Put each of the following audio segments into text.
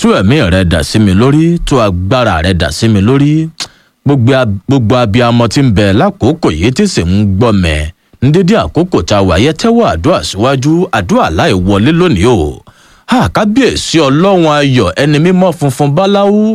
tú ẹ̀mí rẹ dà sí mi lórí tú agbára rẹ dà sí mi lórí gbogbo ab- gbogbo abiyamọ tí ń bẹ lákòókò yìí tí sì ń gbọ́ mẹ́ ń dédé àkókò tá a wáyé tẹ́wọ́ àdúrà síwájú àdúrà láì wọlé lónìí o ha kábíyèsí ọlọ́run ayọ̀ ẹni mímọ́ funfun báláwú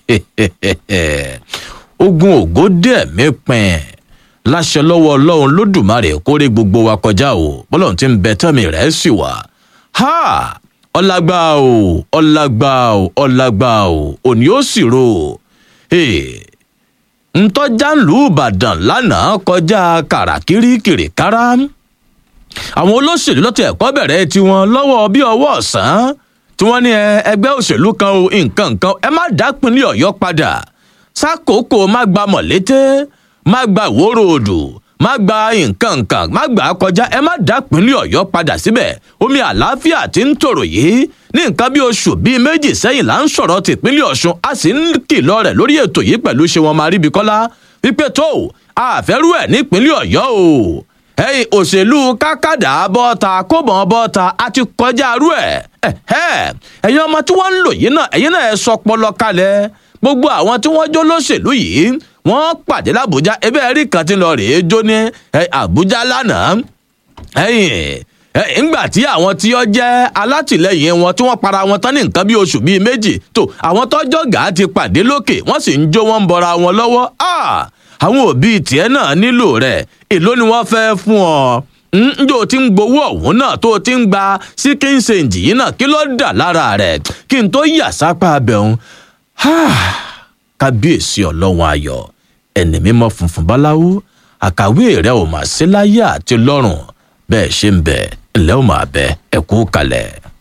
ogun ògo dé ẹ̀mí pin láṣẹ lọ́wọ́ ọlọ́run lódùmarè kórè gbogbo wa kọjá o bọ́lọ́run ti ń bẹ tẹ́mi rẹ̀ sì wà ha ọlágbá o ọlágbá o ọlágbá o òní ó sì ro Hey, ntọ́jà ń lù ìbàdàn lánàá kọjá kàràkìrì kìrìkárá àwọn olóṣèlú lọ́tọ̀ ẹ̀kọ́ bẹ̀rẹ̀ tiwọn lọ́wọ́ bí ọwọ́ ọ̀sán tí wọ́n ní ẹ, ẹgbẹ́ òṣèlú kan o nǹkan nǹkan ẹ má dápínlẹ̀ ọ̀yọ́ padà sákòókò má gba mọ̀lété má gba ìwóró odò má gba nǹkan nǹkan má gbà á kọjá ẹ má dápínlẹ̀ ọ̀yọ́ padà síbẹ̀ omi àlàáfíà tí ń tòrò yìí ní nǹkan bí oṣù bíi méjì sẹ́yìn là ń sọ̀rọ̀ tìpínlẹ̀ ọ̀ṣun a sì ń kìlọ̀ rẹ̀ lórí ètò yìí pẹ̀lú ṣé wọn máa ríbi kọ́lá wípé tó àfẹ́rú ẹ̀ nípínlẹ̀ ọ̀yọ́ o ẹ̀yin òṣèlú kákàdá bọ́ta kóbọ̀n bọ́ta a ti kọjá arú ẹ̀ ẹ̀hẹ́ ẹ̀yin ọmọ tí wọ́n ń lò yìí náà ẹ̀yin náà ẹ̀ sọ pọlọ kalẹ̀ gbogbo àwọn tí wọ́n jó lóṣèlú yìí wọ́n pàdé làbújá ebe ẹ̀rí kan ti lọ rèé jó ní ẹ̀, àbújá lánàá ẹ̀yin ẹ̀, ńgbà tí àwọn tí ó jẹ́ alátìlẹyìn wọn tí wọ́n para wọn tán ní nǹkan bí oṣù bíi méjì tó àwọn tọ́jọ́ gàá ti pàdé lókè wọ́n sì ń jó wọn ń bọra wọn lọ́wọ́ Ah! àwọn òbí tiẹ̀ náà nílò rẹ̀ èló ni wọ́n fẹ́ fún ọ njó tí ń gbowó ọ̀hún náà tó ti ń gba síkín ṣèǹjì yìí náà kí ló dà lára rẹ̀ kí n tó yà sápá abẹ́hùn kábíyèsí ọlọ́run ayọ̀ ẹni mímọ́ funfun báláwú àkàwé rẹ̀ ò mà sí láyé àti lọ́rùn bẹ́ẹ̀ ṣe ń bẹ̀ ńlẹ́ ò mà bẹ́ ẹ̀kú kalẹ̀.